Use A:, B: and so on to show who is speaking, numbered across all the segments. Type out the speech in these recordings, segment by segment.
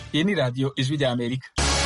A: iyi ni radiyo ijwi rya amerika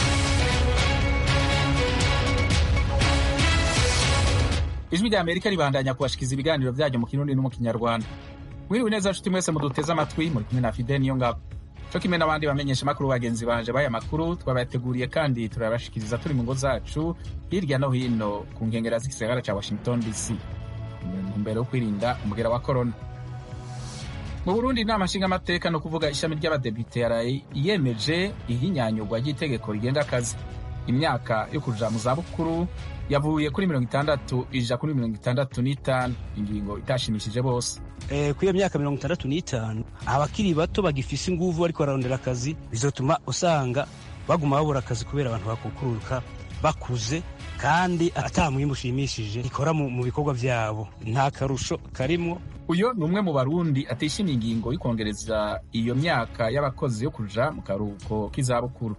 A: ijwi rya amerika ribandanya kubashikiza ibiganiro byanyu mu kirundi no mu kinyarwanda mwiriwe neza nshuti mwese muduteze amatwi muri kumwe na fide niyo ngabo co kimwe n'abandi bamenyesha amakuru bagenzi banje b'aya makuru twabateguriye kandi turabashikiriza turi mu ngo zacu hirya no hino ku nkengera z'igisagara ca washington dc mu ntumbero yo kwirinda umugera wa korona mu burundi inama nshingamateka no kuvuga ishami ry'abadepite yaraye yemeje ihinyanyurwa ry'itegeko rigenga akazi imyaka yo kuja mu zabukuru yavuye kuri mirongo itandatu ija kuri mirongo itandatu n'itanu ingingo itashimishije bose
B: Eh, kuri iyo myaka mirongo itandatu n'itanu abakiri bato bagifise inguvu bariko bararondera akazi bizotuma usanga baguma babura akazi kubera abantu bakukuruka bakuze kandi ata mwimbu ushimishije ikora mu, mu bikorwa vyabo nta karusho karimwo
A: uyo ni umwe mu barundi atishimiye ingingo y'ukongereza iyo myaka y'abakozi yo kuja mu karuhuko k'izabukuru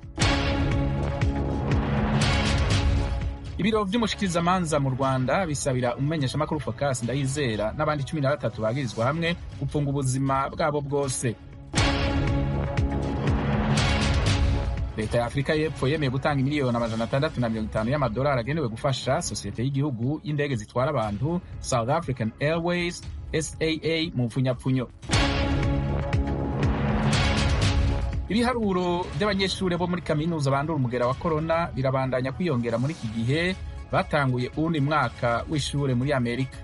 A: ibiro vy'umushikirizamanza mu rwanda bisabira umumenyeshamakuru focus ndayizera n'abandi cumi na batatu bagirizwa hamwe gupfunga ubuzima bwabo bwose leta ya afurika y'epfo yemeye gutanga miliyoni amajana atandatu na mirongo itanu y'amadolari agenewe gufasha sosiyete y'igihugu y'indege zitwara abantu south african airways saa mu mpfunyapfunyo ibiharuro by'abanyeshuri bo muri kaminuza bandura umugera wa korona birabandanya kwiyongera muri iki gihe batanguye uwundi mwaka w'ishure muri amerika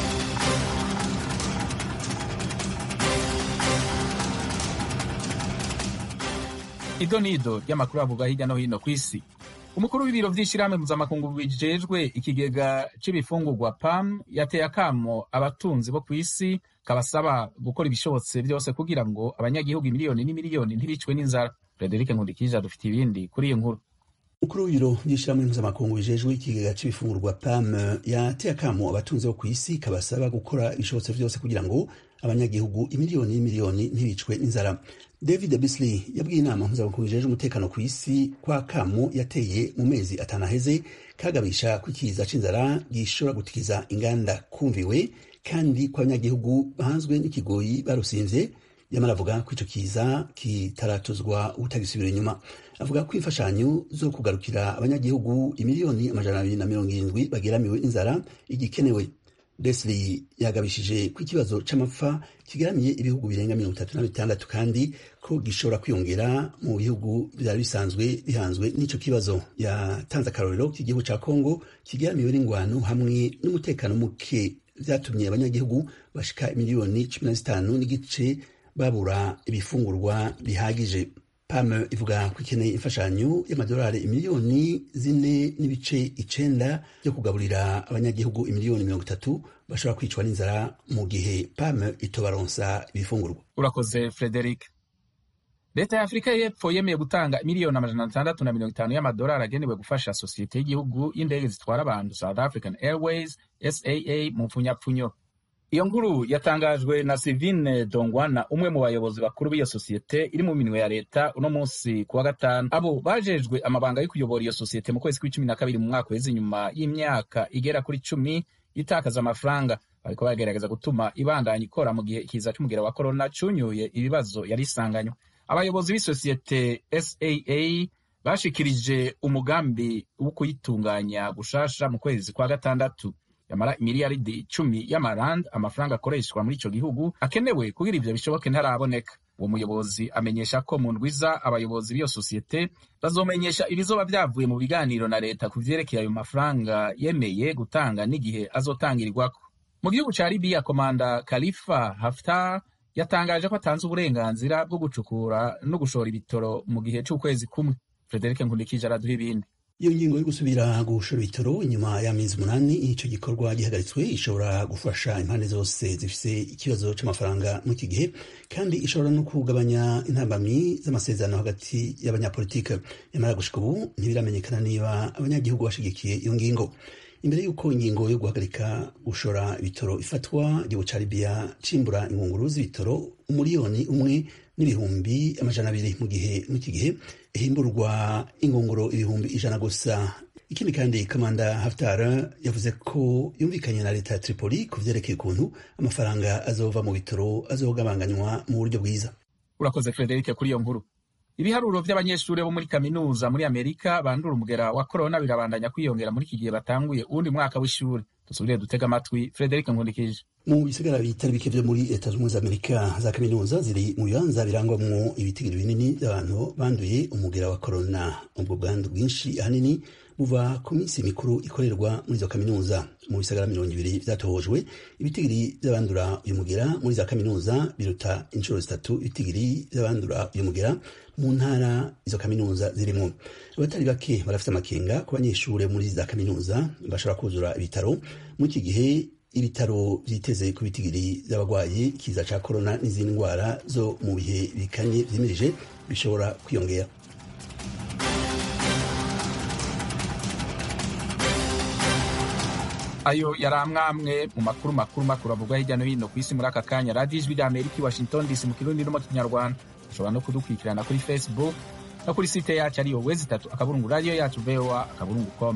A: ido nido ry'amakuru avuga hirya no hino ku isi umukuru w'ibiro vy'ishirahamwe mpuzamakungu bijejwe ikigega c'ibifungurwa pam yateye akamo abatunzi bo ku isi kabasaba gukora ibishobotse byose kugira ngo abanyagihugu miliyoni n'imiliyoni ntibicwe n'inzara frederic nkundikija dufite ibindi kuri iyi nkuru
C: umukuru w'ibiro by'ishirahamwe mpuzamakungu bijejwe ikigega c'ibifungurwa pam yateye akamo abatunzi bo ku isi kabasaba gukora ibishobotse byose kugira ngo abanyagihugu imiliyoni n'imiliyoni ntibicwe n'inzara david bisley yabwiye inama mpuzamakungu bijejwe umutekano ku isi kwa kamo yateye mu mezi atanu aheze kagabisha ko ikiza c'inzara gishobora gutikiza inganda kumviwe kandi ko abanyagihugu bahanzwe n'ikigoyi barusinvye yamara avuga ko ico kiza kitaratuzwa utagisubira inyuma avuga ko imfashanyo zo kugarukira abanyagihugu imiliyoni amajana abiri na mirongo irindwi bageramiwe n'inzara igikenewe Leslie yagabishije ko ikibazo c'amapfa kigaramiye ibihugu birenga mirongo itatu na bitandatu kandi ko gishobora kwiyongera mu bihugu vyari bisanzwe bihanzwe n'ico kibazo yatanze akarorero k'igihugu ca Kongo kigaramiwe n'ingwano hamwe n'umutekano muke vyatumye abanyagihugu bashika miliyoni cumi na zitanu n'igice babura ibifungurwa bihagije pam ivuga ko ikeneye imfashanyo y'amadolari imiliyoni zine n'ibice icenda byo kugaburira abanyagihugu imiliyoni mirongo itatu bashobora kwicwa n'inzara mu gihe pam itobaronsa ibifungurwa
A: urakoze frederic leta ya afurika y'epfo yemeye gutanga miliyoni amajana atandatu na mirongo itanu y'amadolari agenewe gufasha sosiyete y'igihugu y'indege zitwara abantu south african airways saa mu mpfunyapfunyo iyo nkuru yatangajwe na Sivine Dongwana umwe mu bayobozi bakuru b'iyo sosiyete iri mu minwe ya leta uno munsi ku wa gatanu abo bajejwe amabanga yo kuyobora iyo sosiyete mu kwezi kw'icumi na kabiri mu mwaka weze inyuma y'imyaka igera kuri cumi itakaza amafaranga bariko bagerageza gutuma ibandanya ikora mu gihe ikiza c'umugera wa korona cunyuye ibibazo yari isanganywe abayobozi b'isosiyete saa bashikirije umugambi wo kuyitunganya gushasha mu kwezi kwa gatandatu yamara imiliyaridi icumi y'amarand amafaranga akoreshwa muri ico gihugu akenewe kugira ivyo bishoboke ntaraboneka uwo muyobozi amenyesha ko mu ndwiza abayobozi b'iyo sosiyete bazomenyesha ibizoba vyavuye mu biganiro na leta ku vyerekeye ayo mafaranga yemeye gutanga n'igihe azotangirirwako mu gihugu ca libiya komanda khalifa haftar yatangaje ko atanze uburenganzira bwo gucukura no gushora ibitoro mu gihe c'ukwezi kumwe frederic nkundikije araduha ibindi
C: iyo ngingo yo gusubira gushora ibitoro inyuma y'amezi umunani ico gikorwa gihagaritswe ishobora gufasha impande zose zifise ikibazo c'amafaranga muri iki gihe kandi ishobora no kugabanya intambamyi z'amasezerano hagati y'abanyapolitike nyamara gushika ubu ntibiramenyekana niba abanyagihugu bashigikiye iyo ngingo imbere y'uko ingingo yo guhagarika gushora ibitoro ifatwa igihugu ca libiya cimbura ingunguru z'ibitoro umuriyoni umwe n'ibihumbi amajana abiri mu gihe mw'iki gihe ihimburwa ingunguru ibihumbi ijana gusa ikindi kandi kamanda haftar yavuze ko yumvikanye na leta ya tripoli ku vyerekeye ukuntu amafaranga azova mu bitoro azogabanganywa mu buryo bwiza
A: urakoze frederic kuri iyo nkuru ibiharuro by'abanyeshuri bo muri kaminuza muri amerika bandura umugera wa korona birabandanya kwiyongera muri iki gihe batanguye uwundi mwaka w'ishuri dusubire dutega amatwi frederic nkundikije
C: mu bisigara bitari bike vyo muri leta zunze ubumwe za amerika za kaminuza ziri mu bibanza birangwamwo ibitigiri binini by'abantu banduye umugera wa korona ubwo bwandu bwinshi ahanini buva ku minsi mikuru ikorerwa muri izo kaminuza mu bisagara mirongo ibiri vyatohojwe ibitigiri vy'abandura uyu mugera muri za kaminuza biruta inshuro zitatu ibitigiri vy'abandura uyu mugera mu ntara izo kaminuza zirimwo abatari bake barafite amakenga ku banyeshure muri za kaminuza bashobora kuzura ibitaro muri iki gihe ibitaro vyiteze ku bitigiri vy'abagwayi ikiza ca korona n'izindi ndwara zo mu bihe bikanye vyimirije bishobora kwiyongera
A: ayo yari amwamwe mu makuru makuru makuru avugwa hirya no hino ku isi muri aka kanya radiyo ijwi rya amerika i washington dc mu kirundi no mu kinyarwanda ushobora no kudukurikirana kuri facebook no kuri site yacu ariyo wezi itatu akaburungu radiyo yacu voa akaburungu com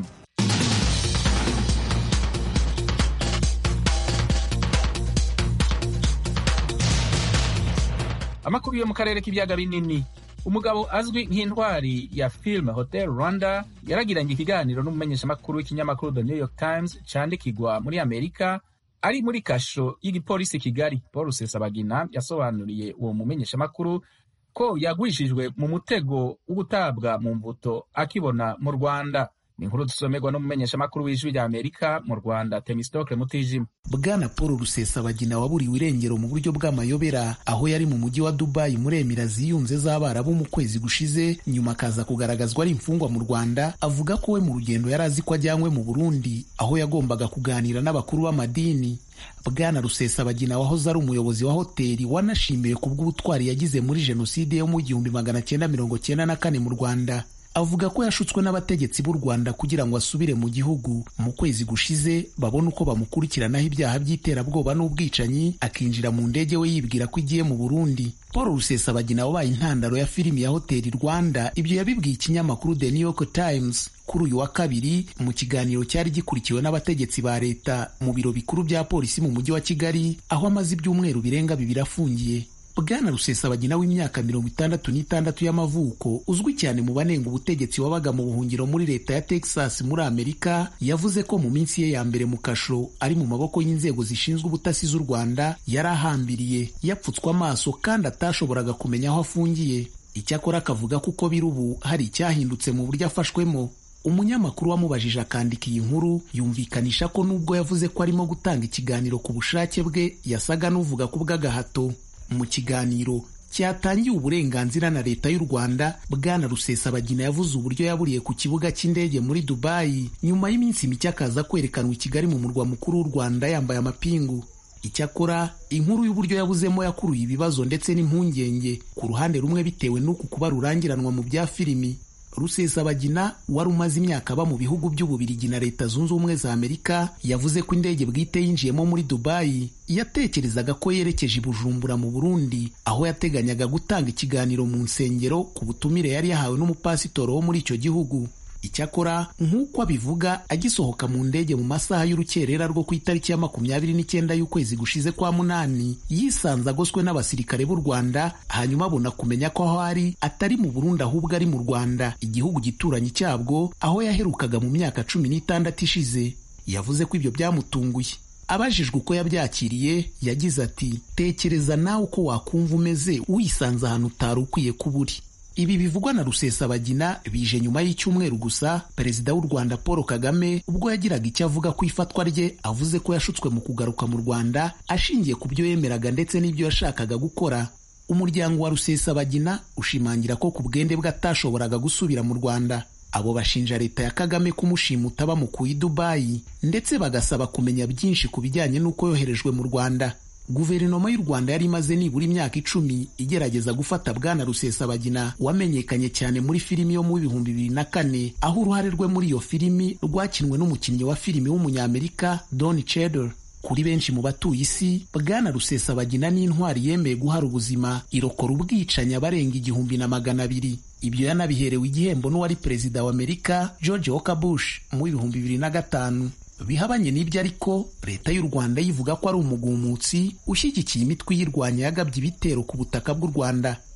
A: amakuru yo mu karere k'ibiyaga binini umugabo azwi nk'intwari ya filime hotel rwanda yaragiranye ikiganiro n'umumenyeshamakuru w'ikinyamakuru the new york times candikirwa muri amerika ari muri kasho y'igipolisi kigali paul rusesabagina yasobanuriye uwo mumenyeshamakuru ko yagwishijwe mu mutego wo gutabwa mu mbuto akibona mu rwanda ni inkuru dusomerwa n'umumenyeshamakuru w'ijwi rya amerika mu rwanda temistokle mutijima
D: bwana paul rusesabagina waburiwe irengero mu buryo bw'amayobera aho yari mu mujyi wa dubayi muri emira ziyunze z'abarabu mu kwezi gushize nyuma akaza kugaragazwa ari imfungwa mu rwanda avuga ko we mu rugendo yari azi ko ajyanywe mu burundi aho yagombaga kuganira n'abakuru b'amadini bwana rusesabagina wahoze ari umuyobozi wa hoteli wanashimiwe ku bw'ubutwari yagize muri jenoside yo mu gihumbi magana cyenda mirongo cyenda na kane mu rwanda avuga ko yashutswe n'abategetsi b'u Rwanda kugira ngo asubire mu gihugu mu kwezi gushize babone uko bamukurikiranaho ibyaha by'iterabwoba n'ubwicanyi akinjira mu ndege we yibwira ko igiye mu Burundi Paul Rusesabagina wabaye intandaro ya filimi ya Hoteli Rwanda ibyo yabibwiye ikinyamakuru The New York Times kuri uyu wa kabiri mu kiganiro cyari gikurikiwe n'abategetsi ba leta mu biro bikuru bya polisi mu mujyi wa Kigali aho amaze ibyumweru birenga bibiri afungiye bwana rusesabagina w'imyaka mirongo itandatu n'itandatu y'amavuko uzwi cyane mu banenga ubutegetsi wabaga mu buhungiro muri leta ya texas muri amerika yavuze ko mu minsi ye ya mbere mu kasho ari mu maboko y'inzego zishinzwe ubutasi z'u rwanda yari ahambiriye yapfutswe amaso kandi atashoboraga kumenya aho afungiye icyakora akavuga ko uko biri ubu hari icyahindutse mu buryo afashwemo umunyamakuru wamubajije akandika iyi nkuru yumvikanisha ko nubwo yavuze ko arimo gutanga ikiganiro ku bushake bwe yasaga n'uvuga ku bw'agahato mu kiganiro cyatangiye uburenganzira na leta y'u Rwanda bwana Rusesabagina yavuze uburyo yaburiye ku kibuga cy'indege muri Dubai nyuma y'iminsi mike akaza kwerekanwa i Kigali mu murwa mukuru w'u Rwanda yambaye amapingu icyakora inkuru y'uburyo yabuzemo yakuruye ibibazo ndetse n'impungenge ku ruhande rumwe bitewe n'uku kuba rurangiranwa mu bya filimi Rusesabagina wari umaze imyaka aba mu bihugu by'Ububirigi na Leta Zunze Ubumwe za Amerika yavuze ko indege bwite yinjiyemo muri Dubai yatekerezaga ko yerekeje i Bujumbura mu Burundi aho yateganyaga gutanga ikiganiro mu nsengero ku butumire yari yahawe n'umupasitoro wo muri icyo gihugu icyakora nk'uko abivuga agisohoka mu ndege mu masaha y'urukerera rwo ku itariki ya makumyabiri n'icyenda y'ukwezi gushize kwa munani yisanze agoswe n'abasirikare b'u rwanda hanyuma abona kumenya ko aho ari atari mu burundi ahubwo ari mu rwanda igihugu gituranyi cyabwo aho yaherukaga mu myaka cumi n'itandatu ishize yavuze ko ibyo byamutunguye abajijwe uko yabyakiriye yagize ati tekereza nawe uko wakumva umeze wisanze ahantu utari ukwiye kuba uri ibi bivugwa na rusesabagina bije nyuma y'icyumweru gusa perezida w'u rwanda paul kagame ubwo yagiraga icyo avuga ku ifatwa rye avuze ko yashutswe mu kugaruka mu rwanda ashingiye ku byo yemeraga ndetse n'ibyo yashakaga gukora umuryango wa rusesabagina ushimangira ko ku bwende bwe atashoboraga gusubira mu rwanda abo bashinja leta ya kagame kumushimuta bamukuye i dubayi ndetse bagasaba kumenya byinshi ku bijyanye n'uko yoherejwe mu rwanda guverinoma y'u rwanda yari imaze nibura imyaka icumi igerageza gufata bwana rusesabagina wamenyekanye cyane muri filimi yo mu bihumbi bibiri na kane aho uruhare rwe muri iyo filimi rwakinwe n'umukinnyi wa filimi w'umunyamerika don cheadle kuri benshi mu batuye isi bwana rusesabagina n'intwari yemeye guhara ubuzima irokora ubwicanyi abarenga igihumbi na magana abiri ibyo yanabiherewe igihembo n'uwari perezida wa amerika george walker bush mu bihumbi bibiri na gatanu bihabanye n'ibyo ariko leta y'u rwanda yivuga ko ari umugumutsi ushyigikiye imitwe iyirwanya yagabye ibitero ku butaka bw'u rwanda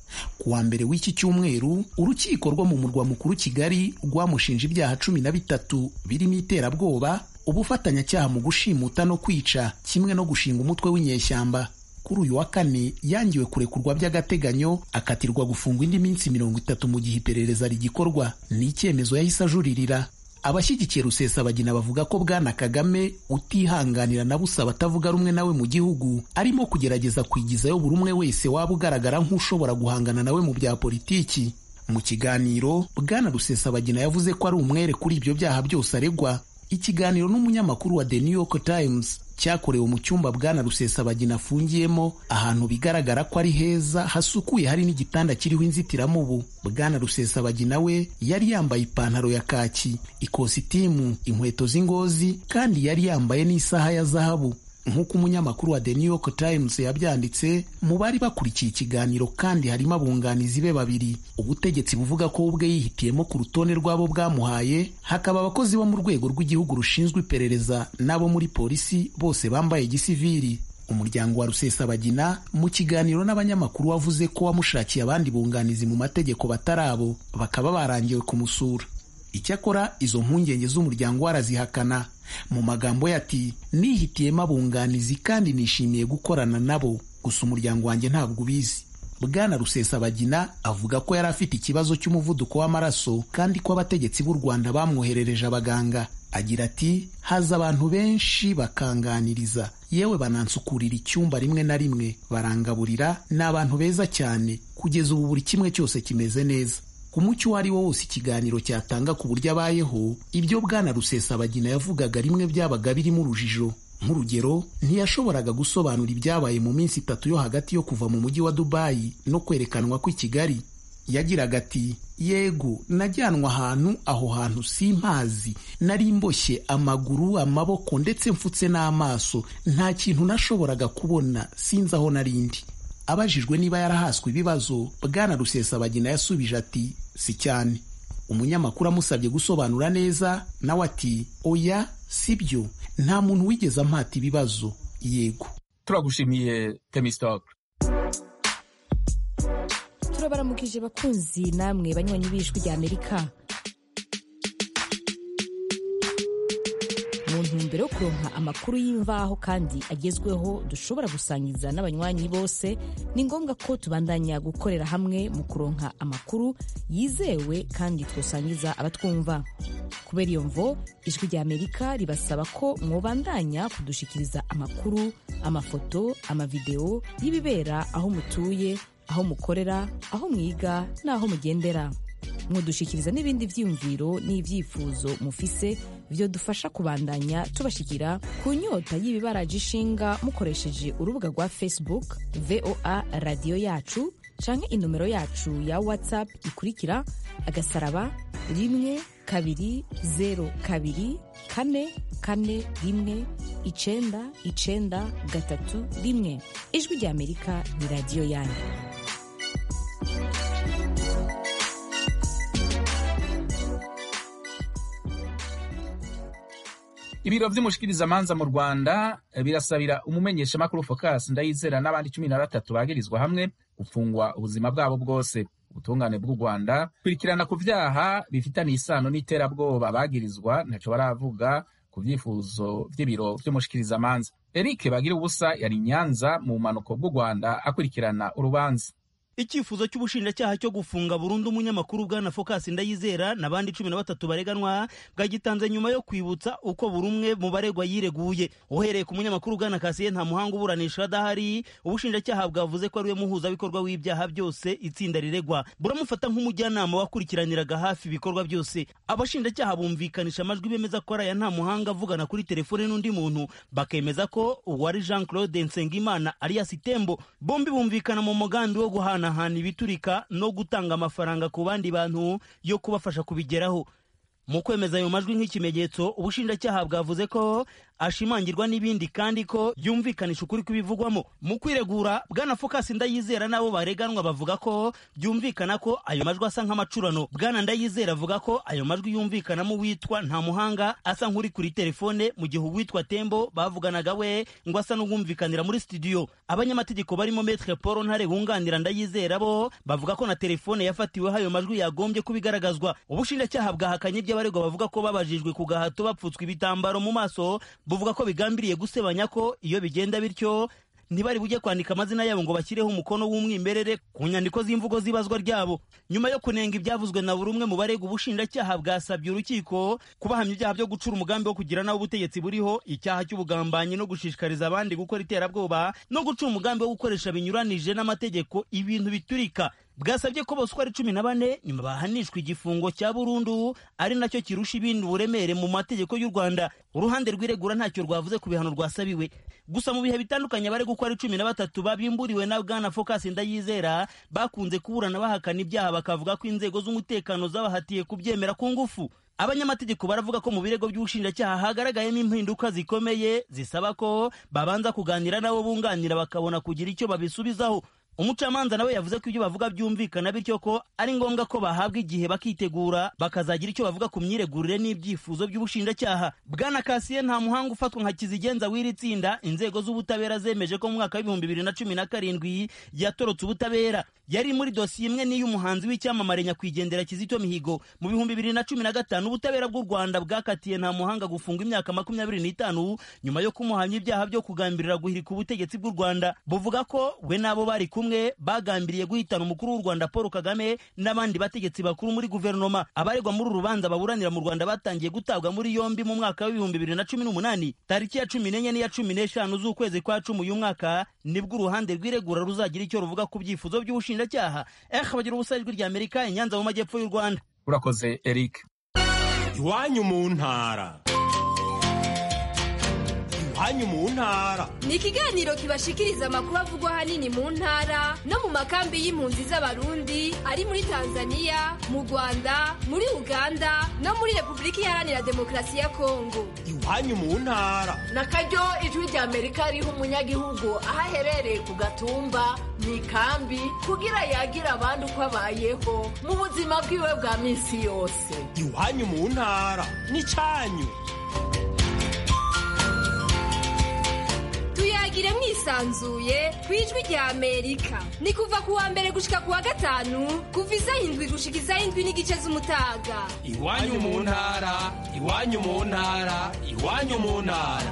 D: ku wa mbere w'iki cyumweru urukiko rwo mu murwa mukuru kigali rwamushinja ibyaha cumi na bitatu birimo iterabwoba ubufatanyacyaha mu gushimuta no kwica kimwe no gushinga umutwe w'inyeshyamba kuri uyu wa kane yangiwe kurekurwa by'agateganyo akatirwa gufungwa indi minsi mirongo itatu mu gihe iperereza rigikorwa ni icyemezo yahise ajuririra abashyigikiye rusesabagina bavuga ko bwana kagame utihanganira na busa abatavuga rumwe nawe mu gihugu arimo kugerageza kwigizayo buri umwe wese waba ugaragara nk'ushobora guhangana nawe mu bya politiki mu kiganiro bwana rusesabagina yavuze ko ari umwere kuri ibyo byaha byose aregwa ikiganiro n'umunyamakuru wa The New York Times cyakorewe mu cyumba bwana rusesabagina afungiyemo ahantu bigaragara ko ari heza hasukuye hari n'igitanda kiriho inzitiramubu bwana rusesabagina we yari yambaye ipantaro ya kaki ikositimu inkweto z'ingozi kandi yari yambaye n'isaha ya zahabu nk'uko umunyamakuru wa The New York Times yabyanditse mu bari bakurikiye ikiganiro kandi harimo abunganizi be babiri ubutegetsi buvuga ko ubwe yihitiyemo ku rutonde rw'abo bwamuhaye hakaba abakozi bo mu rwego rw'igihugu rushinzwe iperereza n'abo muri polisi bose bambaye gisiviri umuryango wa rusesabagina mu kiganiro n'abanyamakuru wavuze ko wamushakiye abandi bunganizi mu mategeko batari abo bakaba barangiwe kumusura icyakora izo mpungenge z'umuryango warazihakana mu magambo ye ati nihitiyemo abunganizi kandi nishimiye gukorana nabo gusa umuryango wanjye ntabwo ubizi bwana rusesabagina avuga ko yari afite ikibazo cy'umuvuduko w'amaraso kandi ko abategetsi b'u rwanda bamwoherereje abaganga agira ati haza abantu benshi bakanganiriza yewe banansukurira icyumba rimwe na rimwe barangaburira ni abantu beza cyane kugeza ubu buri kimwe cyose kimeze neza ku mucyo uwo ari wo wose ikiganiro cyatanga ku buryo abayeho ibyo bwana rusesabagina yavugaga rimwe byabaga birimo urujijo nk'urugero ntiyashoboraga gusobanura ibyabaye mu minsi itatu yo hagati yo kuva mu mujyi wa dubayi no kwerekanwa kw'i kigali yagiraga ati yego najyanwa ahantu aho hantu simpazi nari mboshye amaguru amaboko ndetse mfutse n'amaso nta kintu nashoboraga kubona sinzi aho narindi abajijwe niba yarahaswe ibibazo bwana rusesabagina yasubije ati si cyane umunyamakuru amusabye gusobanura neza nawe ati oya si byo nta muntu wigeze ampata ibibazo yego
A: turagushimiye temistokle
E: turabaramukije bakunzi namwe banywanyi b'ijwi rya amerika mu ntumbero yo kuronka amakuru y'imvaho kandi agezweho dushobora gusangiza n'abanywanyi bose ni ngombwa ko tubandanya gukorera hamwe mu kuronka amakuru yizewe kandi twosangiza abatwumva kubera iyo mvo ijwi rya amerika ribasaba ko mwobandanya kudushikiriza amakuru amafoto amavideo y'ibibera aho mutuye aho mukorera aho mwiga n'aho mugendera mwodushikiriza n'ibindi byiyumviro n'ibyifuzo mufise byo dufasha kubandanya tubashikira ku nyota y'ibibaraje ishinga mukoresheje urubuga rwa facebook voa radiyo yacu canke inomero yacu ya whatsapp ikurikira agasaraba rimwe kabiri zero kabiri kane kane rimwe icenda icenda gatatu rimwe ijwi rya amerika ni radiyo yanyu
A: ibiro vy'umushikirizamanza mu rwanda birasabira umumenyeshamakuru focus ndayizera n'abandi cumi na batatu bagirizwa hamwe gufungwa ubuzima bwabo bwose ubutungane bw'u rwanda kurikirana ku vyaha bifitaniye isano n'iterabwoba bagirizwa ntaco baravuga ku vyifuzo vy'ibiro vy'umushikirizamanza eric bagira ubusa yari nyanza mu bumanuko bw'u rwanda akurikirana urubanza
B: icyifuzo cy'ubushinjacyaha cyo gufunga burundu umunyamakuru bwana focus ndayizera n'abandi cumi na batatu bareganwa bwagitanze nyuma yo kwibutsa uko buri umwe mu baregwa yireguye uhereye ku munyamakuru bwana kasiye nta muhanga uburanisha adahari ubushinjacyaha bwavuze ko ariwe muhuzabikorwa w'ibyaha byose itsinda riregwa buramufata nk'umujyanama wakurikiraniraga hafi ibikorwa byose abashinjacyaha bumvikanisha amajwi bemeza ko ari aya nta muhanga avugana kuri telefone n'undi muntu bakemeza ko uwari jean claude nsengimana alias tembo bombi bumvikana mu mugambi wo guhana guhanahana ibiturika no gutanga amafaranga ku bandi bantu yo kubafasha kubigeraho mu kwemeza ayo majwi nk'ikimenyetso ubushinjacyaha bwavuze ko ashimangirwa n'ibindi kandi ko yumvikanisha ukuri kw'ibivugwamo mu kwiregura bwana focus ndayizera n'abo bareganwa bavuga ko byumvikana ko ayo majwi asa nk'amacurano bwana ndayizera avuga ko ayo majwi yumvikanamo uwitwa nta muhanga asa nk'uri kuri telefone mu gihe uwitwa tembo bavuganaga we ngo asa n'uwumvikanira muri studio abanyamategeko barimo metre paul ntare wunganira ndayizera bo bavuga ko na telefone yafatiweho ayo majwi yagombye kubigaragazwa ubushinjacyaha bwahakanye iby'abaregwa bavuga ko babajijwe ku gahato bapfutswe ibitambaro mu maso buvuga ko bigambiriye gusebanya ko iyo bigenda bityo ntibari bujye kwandika amazina yabo ngo bashyireho umukono w'umwimerere ku nyandiko z'imvugo z'ibazwa ryabo nyuma yo kunenga ibyavuzwe na buri umwe mu barega ubushinjacyaha bwasabye urukiko kubahamya ibyaha byo gucura umugambi wo kugira naho ubutegetsi buriho icyaha cy'ubugambanyi no gushishikariza abandi gukora iterabwoba no gucura umugambi wo gukoresha binyuranije n'amategeko ibintu biturika bwasabye ko bose uko ari cumi na bane nyuma bahanishwa igifungo cya burundu ari nacyo kirusha ibindi uburemere mu mategeko y'u rwanda uruhande rw'iregura ntacyo rwavuze ku bihano rwasabiwe gusa mu bihe bitandukanye abari uko ari cumi na batatu babimburiwe na bwana focus ndayizera bakunze kuburana bahakana ibyaha bakavuga ko inzego z'umutekano zabahatiye kubyemera ku ngufu abanyamategeko baravuga ko mu birego by'ubushinjacyaha hagaragayemo impinduka zikomeye zisaba ko babanza kuganira n'abo bunganira bakabona kugira icyo babisubizaho umucamanza nawe yavuze ko ibyo bavuga byumvikana bityo ko ari ngombwa ko bahabwa igihe bakitegura bakazagira icyo bavuga ku myiregurire n'ibyifuzo by'ubushinjacyaha bwana kasiye nta muhanga ufatwa nka kizigenza w'iri tsinda inzego z'ubutabera zemeje ko mu mwaka w'ibihumbi bibiri na cumi na karindwi yatorotse ubutabera yari muri dosiye imwe n'iy'umuhanzi w'icyamamare nyakwigendera kizito mihigo mu bihumbi bibiri na cumi na gatanu ubutabera bw'u rwanda bwakatiye nta muhanga gufunga imyaka makumyabiri n'itanu nyuma yo kumuhamya ibyaha byo kugambirira guhirika ubutegetsi bw'u rwanda buvuga ko we n'abo bari kumwe bagambiriye guhitana umukuru w'u rwanda paul kagame n'abandi bategetsi bakuru muri guverinoma abaregwa muri uru rubanza baburanira mu rwanda batangiye gutabwa muri yombi mu mwaka w'ibihumbi bibiri na cumi n'umunani tariki ya cumi n'enye n'iya cumi n'eshanu z'ukwezi kwa cumi uyu mwaka nibwo uruhande rw'iregura ruzagira icyo ruvuga ku byifuzo by'ubushinjacyaha eh bagira ubusa ijwi rya amerika inyanza mu majyepfo y'u rwanda
A: urakoze eric
F: iwanyu mu ntara iwanyu mu ntara
G: ni ikiganiro kibashikiriza amakuru avugwa ahanini mu ntara no mu makambi y'impunzi z'abarundi ari muri tanzania mu rwanda muri uganda no muri repubulika iharanira demokarasi ya kongo
F: iwanyu mu ntara
H: na karyo ijwi rya amerika riha umunyagihugu aho aherereye ku gatumba mu ikambi kugira yagira abandi uko abayeho mu buzima bwiwe bwa minsi yose
F: iwanyu mu ntara n'icyanyu
G: tuyagire mwisanzuye ku ijwi rya amerika ni kuva ku wa mbere gushika ku wa gatanu kuva isaha indwi gushika isaha indwi n'igice z'umutaga
F: iwanyu mu ntara iwanyu mu ntara iwanyu mu ntara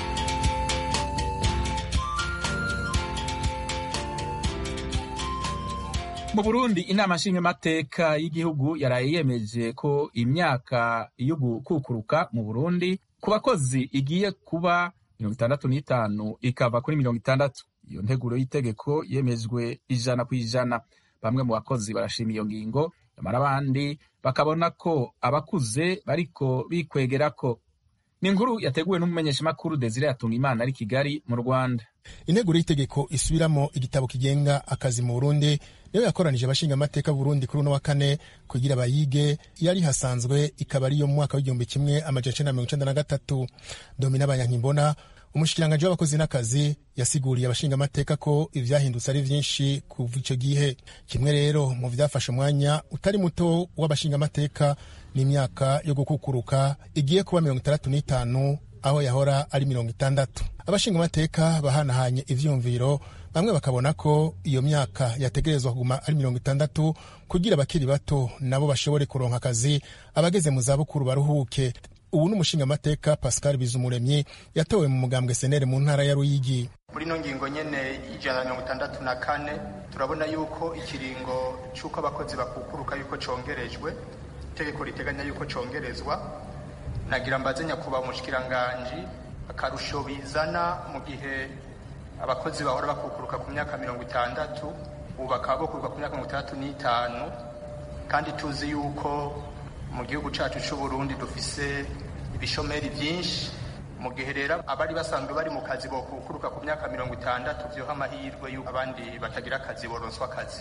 A: mu burundi inama nshingamateka y'igihugu yaraye yemeje ko imyaka yo gukukuruka mu burundi ku bakozi igiye kuba mirongo itandatu n'itanu ikava kuri mirongo itandatu iyo nteguro y'itegeko yemejwe ijana ku ijana bamwe mu bakozi barashima iyo ngingo nyamara abandi bakabona ko abakuze bariko bikwegerako ni inkuru yateguwe n'umumenyeshamakuru desire yatunga imana ari kigali mu rwanda
I: integuro y'itegeko isubiramo igitabo kigenga akazi mu burundi niyo yakoranije abashingamateka burundi kuri uno wa kane kugira bayige yari hasanzwe ikaba ariyo mu mwaka w'igihumbi kimwe amajana icenda mirongo icenda na gatatu domina abanyankimbona umushikiranganji w'abakozi n'akazi yasiguriye abashingamateka ko ivyahindutse ari vyinshi kuva ico gihe kimwe rero mu vyafashe umwanya utari muto w'abashingamateka n'imyaka yo gukukuruka igiye kuba mirongo itandatu n'itanu aho yahora ari mirongo itandatu abashingamateka bahanahanye ivyumviro bamwe bakabona ko iyo myaka yategerezwa kuguma ari mirongo itandatu kugira abakiri bato nabo bashobore kuronka akazi abageze mu zabukuru baruhuke ubu ni umushingamateka pascal bizumuremyi yatowe mu mugambwe senere mu ntara ya ruyigi
J: muri ino ngingo nyene ijana na mirongo itandatu na kane turabona yuko ikiringo c'uko abakozi bakukuruka yuko congerejwe itegeko riteganya yuko congerezwa nagira mbaze nyakubahwa umushikiranganji akarusho bizana mu gihe abakozi bahora bakukuruka ku myaka mirongo itandatu ubu bakaba bokuruka ku myaka mirongo itandatu n'itanu kandi tuzi yuko mu gihugu cacu c'uburundi dufise ibishomeri vyinshi mu gihe rero abari basanzwe bari mu kazi bokukuruka ku myaka mirongo itandatu vyoha amahirwe yuko abandi batagira akazi boronswa akazi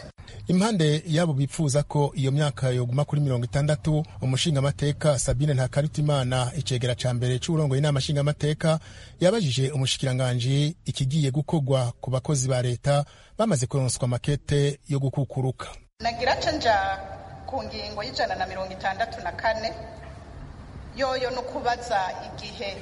I: impande y'abo bipfuza ko iyo myaka yoguma kuri mirongo itandatu umushingamateka sabine ntakarutimana icegera ca mbere c'uburongoye inama nshingamateka yabajije umushikiranganji ikigiye gukorwa ku bakozi ba leta bamaze kuronswa makete yo gukukuruka
K: nagira ca nja ku ngingo y'ijana na mirongo itandatu na kane yoyo no kubaza igihe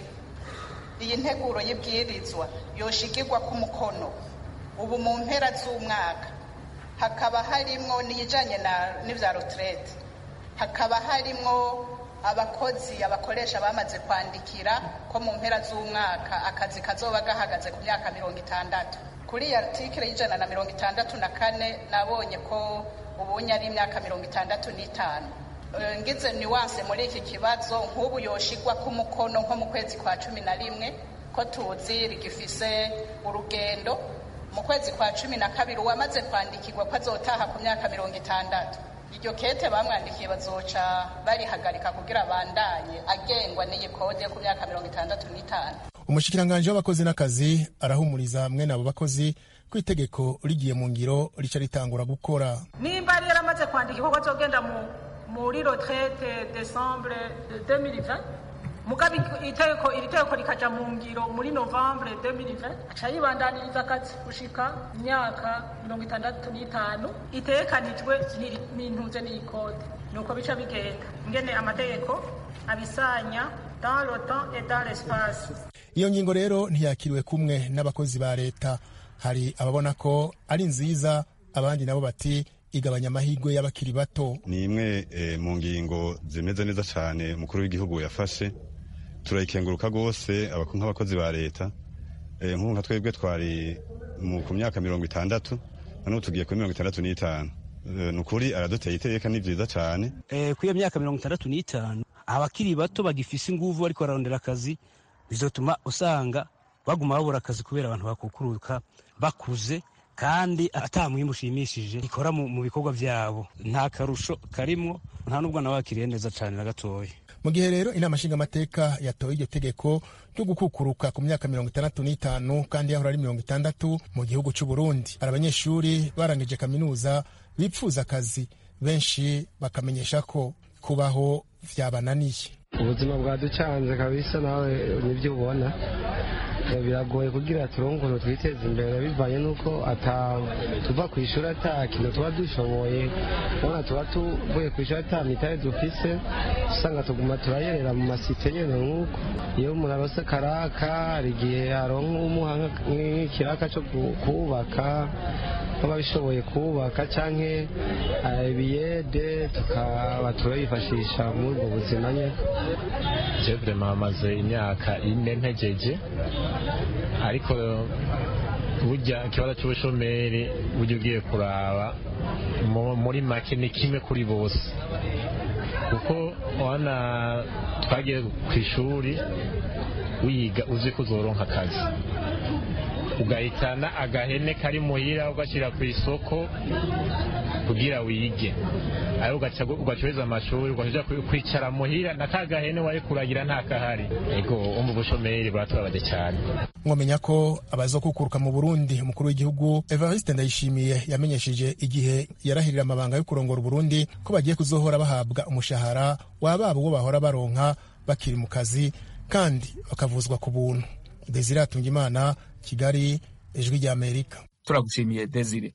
K: iyi nteguro y'ibwirizwa yoshigirwa ku mukono ubu mu mpera z'umwaka hakaba harimwo n'iyijanye n'ivya retraite hakaba harimwo abakozi abakoresha bamaze kwandikira ko mu mpera z'umwaka akazi kazoba gahagaze ku myaka mirongo itandatu kuri iyi artikire y'ijana na mirongo itandatu na kane nabonye ko ubunye ari imyaka mirongo itandatu n'itanu ngize nuwanse muri iki kibazo nk'ubu yoshigwa ku mukono nko mu kwezi kwa cumi na rimwe ko tuzi rigifise urugendo mu kwezi kwa cumi na kabiri uwamaze kwandikirwa ko azotaha ku myaka mirongo itandatu iryo kete bamwandikiye bazoca barihagarika kugira abandanye agengwa n'iyi kode yo ku myaka mirongo itandatu n'itanu
I: umushikiranganji w'abakozi n'akazi arahumuriza mwene abo bakozi ko itegeko rigiye mu ngiro rica ritangura gukora
L: nimba yari yaramaze kwandikirwa ko azogenda muri retraite decembre 2020 mugabe itegeko iri tegeko rikaja mu ngiro muri novembre 2020 aca yibandaniriza akazi gushika imyaka mirongo itandatu n'itanu itegekanijwe n'intuze n'iyikode nuko bica bigenda ingene amategeko abisanya dans le temps et dans l'espace
I: iyo ngingo rero ntiyakiriwe kumwe n'abakozi ba leta hari ababona ko ari nziza abandi nabo bati igabanya amahirwe y'abakiri bato
M: ni imwe e, mu ngingo zimeze neza cyane umukuru w'igihugu yafashe turayikenguruka rwose nk'abakozi ba leta e, nk'ubu nka twebwe twari ku myaka mirongo itandatu noneho tugiye kuri mirongo itandatu n'itanu e, ni ukuri araduteye iteka ni byiza cyane
B: e, kuri iyo myaka mirongo itandatu n'itanu abakiri bato bagifise inguvu bariko bararondera akazi bizotuma usanga baguma babura akazi kubera abantu bakukuruka bakuze kandi ata mwimbu ushimishije ikora mu bikorwa vyabo nta karusho karimwo nta n'ubwo nawe wakiriye neza cane na gatoya
I: mu gihe rero inama nshingamateka yatoye iryo tegeko ryo gukukuruka ku myaka mirongo itandatu n'itanu kandi yahora ari mirongo itandatu mu gihugu c'u Burundi hari abanyeshuri barangije kaminuza bipfuza akazi benshi bakamenyesha ko kubaho vyabananiye
N: ubuzima bwaducanze kabisa nawe nibyo ubona biragoye kugira turonke ukuntu twiteza imbere bivanye n'uko tuva ku ishuri ata kintu tuba dushoboye ubona tuba tuvuye ku ishuri ata mitari dufise usanga tuguma turayerera mu masite nyene nk'uko iyo umuntu arose karaka hari igihe aronka umuha nk'ikiraka co kubaka nk'ababishoboye kubaka canke ibiyede tukaba turayifashisha muri ubwo buzima nyene
O: je vraiment maze imyaka ine ntegeje ariko burya ikibazo cy'ubushomeri burya ugiye kuraba muri make ni kimwe kuri bose kuko wana twagiye ku ishuri wiga uzi ko uzoronka akazi ugahitana agahene kari muhira ugashyira ku isoko kugira wige ayo ugacuruza amashuri ugaja kwicara muhira na ka gahene wari kuragira nta kahari ego umva ubushomeri buratubabaje cyane
I: mwamenya ko abazokukuruka mu Burundi umukuru w'igihugu Evariste Ndayishimiye yamenyesheje igihe yarahirira amabanga yo kurongora Burundi ko bagiye kuzohora bahabwa umushahara wababo uwo bahora baronka bakiri mu kazi kandi bakavuzwa ku buntu Desire Atungimana Kigali ijwi rya Amerika
A: turagushimiye Desire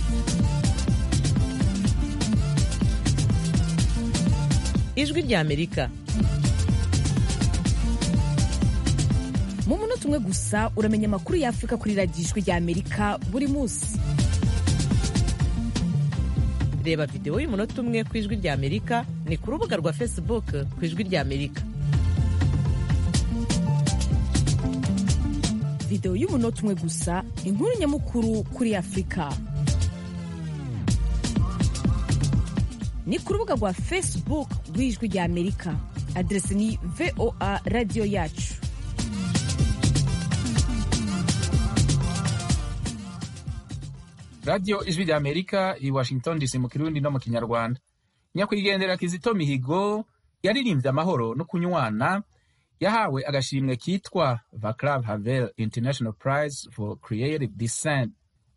P: ijwi rya Amerika
E: mu munota umwe gusa uramenya amakuru ya Afurika kuri radiyo ijwi rya Amerika buri munsi
P: reba videwo y'umunota umwe ku ijwi rya Amerika ni ku rubuga rwa Facebook ku ijwi rya Amerika
E: videwo y'umunota umwe gusa inkuru nyamukuru kuri afurika ni ku rubuga rwa facebook rw'ijwi rya amerika aderesi ni voa radiyo yacu
A: radiyo ijwi rya amerika i washington dc mu kirundi no mu kinyarwanda nyakwigendera kizito mihigo yaririmbye amahoro no kunywana yahawe agashimwe kitwa Vaclav Havel International Prize for Creative Design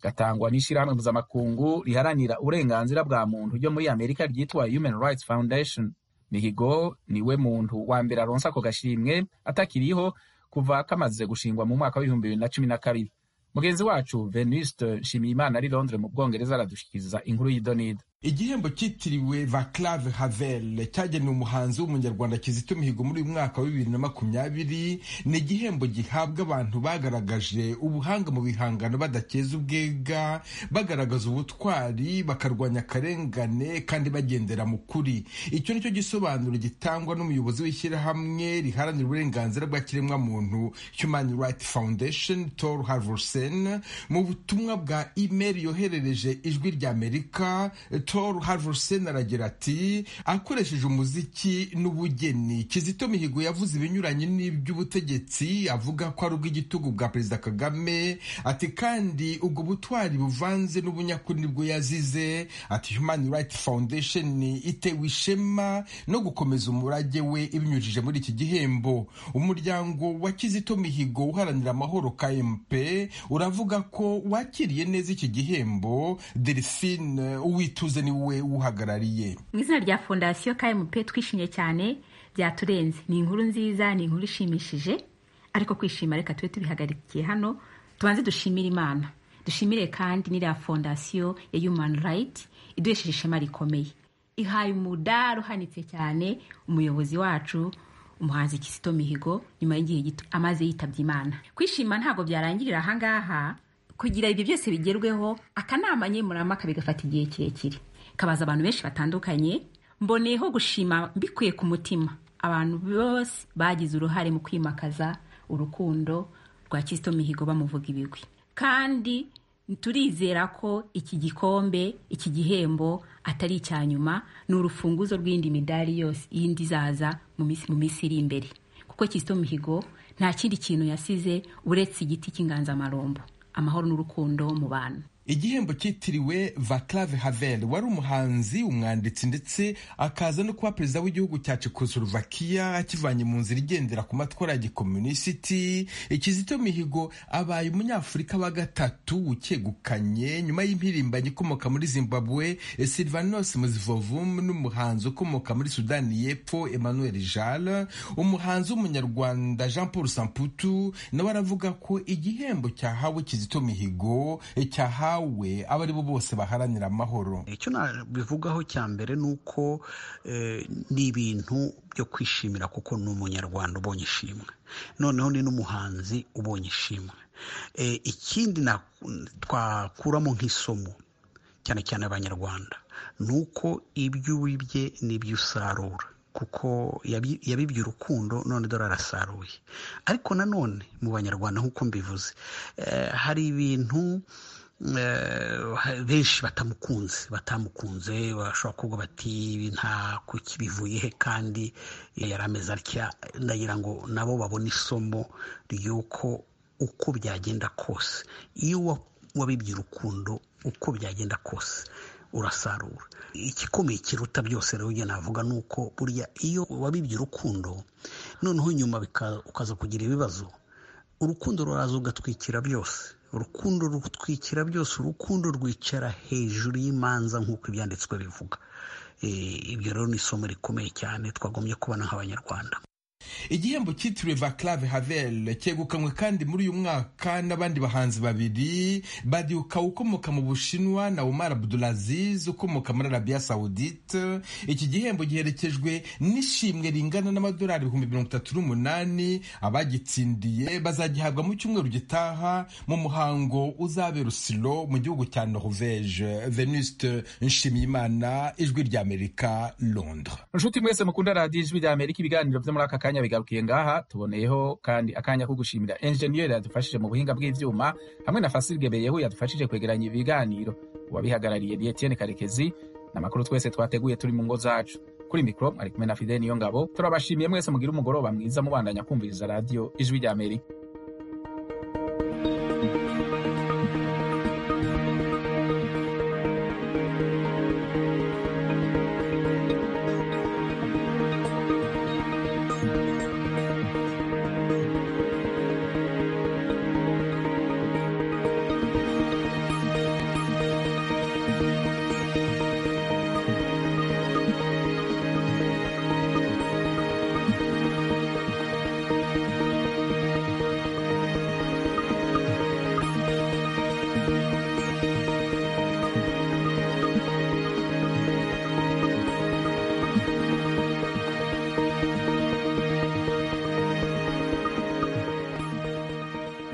A: gatangwa n'ishyirahamwe mpuzamakungu riharanira uburenganzira bwa muntu ryo muri amerika ryitwa human rights foundation mihigo niwe muntu wa mbere aronsa ako gashimwe atakiriho kuva kamaze gushingwa mu mwaka w'ibihumbi bibiri na cumi na kabiri mugenzi wacu venuste nshimiyimana ari londres mu bwongereza aradushikiriza inkuru y'idonida
Q: igihembo cyitiriwe vaclave havel cyagenewe umuhanzi w'umunyarwanda kizito mihigo muri uyu mwaka wa bibiri na makumyabiri ni igihembo gihabwa abantu bagaragaje ubuhanga mu bihangano badakeza ubwega bagaragaza ubutwari bakarwanya akarengane kandi bagendera mu kuri icyo nicyo gisobanuro gitangwa n'umuyobozi w'ishyirahamwe riharanira uburenganzira bwa kiremwamuntu human rights foundation tor harvorsen mu butumwa bwa email yoherereje ijwi rya amerika Tor Harvorsen aragira ati akoresheje umuziki n'ubugeni Kizito Mihigo yavuze ibinyuranye n'iby'ubutegetsi avuga ko ari ubw'igitugu bwa Perezida Kagame ati kandi ubwo butwari buvanze n'ubunyakuri nibwo yazize ati Human Rights Foundation itewe ishema no gukomeza umurage we ibinyujije muri iki gihembo umuryango wa Kizito Mihigo uharanira amahoro KMP uravuga ko wakiriye neza iki gihembo Delphine Uwituze niwe uhagarariye
R: mu izina rya fondasiyo kmp twishimye cyane byaturenze ni inkuru nziza ni inkuru ishimishije ariko kwishima reka tube tubihagarikiye hano tubanze dushimire imana dushimire kandi n'iriya fondasiyo ya human right iduhesheje ishema rikomeye ihaye umudari uhanitse cyane umuyobozi wacu umuhanzi Kizito Mihigo nyuma y'igihe gito amaze yitabye imana kwishima ntabwo byarangirira ahangaha kugira ibyo byose bigerweho akanama nkemurampaka bigafata igihe kirekire kabaza abantu benshi batandukanye mboneyeho gushima mbikuye ku mutima abantu bose bagize uruhare mu kwimakaza urukundo rwa Kizito Mihigo bamuvuga ibigwi kandi turizera ko iki gikombe iki gihembo atari icya nyuma ni urufunguzo rw'indi midari yose yindi izaza mu minsi iri imbere kuko Kizito Mihigo nta kindi kintu yasize uretse igiti cy'inganzamarumbo amahoro n'urukundo mu bantu
Q: igihembo cyitiriwe vaclave havel wari umuhanzi umwanditsi ndetse akaza no kuba perezida w'igihugu cya czechoslovakia akivanye mu nzira igendera ku matwara ya gikomunisiti kizito mihigo abaye umunyafurika wa gatatu ukegukanye nyuma y'impirimbanyi ikomoka muri zimbabwe silvanos muzivovum n'umuhanzi ukomoka muri sudani y'epfo emmanuel jal umuhanzi w'umunyarwanda jean paul samputu nawe aravuga ko igihembo cyahawe kizito mihigo cyahawe we abo ari bo bose baharanira amahoro
S: icyo nabivugaho cya mbere ni uko ni ibintu byo kwishimira kuko ni umunyarwanda ubonye ishimwe noneho ni n'umuhanzi ubonye ishimwe ikindi twakuramo nk'isomo cyane cyane abanyarwanda ni uko ibyo wibye n'ibyo usarura kuko yabibye urukundo none dore arasaruye ariko nanone mu banyarwanda nk'uko mbivuze hari ibintu benshi batamukunze batamukunze bashobora kuvuga bati nta kuki bivuye he kandi yari ameze atya ndagira ngo nabo babone isomo ry'uko uko byagenda kose iyo wabibye urukundo uko byagenda kose urasarura igikomeye kiruta byose rero ugenda navuga ni uko burya iyo wabibye urukundo noneho nyuma ukaza kugira ibibazo urukundo ruraza ugatwikira byose urukundo rutwikira byose urukundo rwicara hejuru y'imanza nk'uko ibyanditswe bivuga ibyo rero ni isomo rikomeye cyane twagombye kubona nk'abanyarwanda
Q: igihembo cyitiriwe vaclave havel cyegukanywe kandi muri uyu mwaka n'abandi bahanzi babiri badiuka ukomoka mu bushinwa na umar abdulaziz ukomoka muri arabia saudite iki gihembo giherekejwe n'ishimwe ringana n'amadolari ibihumbi mirongo itatu n'umunani abagitsindiye bazagihabwa mu cyumweru gitaha mu muhango uzabera usilo mu gihugu cya norvege venuste nshimiyimana ijwi ry'amerika londres
A: inshuti mwese mukunda radiyo ijwi ry'amerika ibiganiro byo muri aka kanya bigarukiye ngaha tuboneyeho kandi akanya ko gushimira enjeniyeri yadufashije mu buhinga bw'ibyuma hamwe na fasirige beyehu yadufashije kwegeranya ibiganiro uwabihagarariye ni etienne karekezi n'amakuru twese twateguye turi mu ngo zacu kuri mikoro ari kumwe na fide niyo ngabo turabashimiye mwese mugire umugoroba mwiza mubandanya kumviriza radiyo ijwi ry'amerika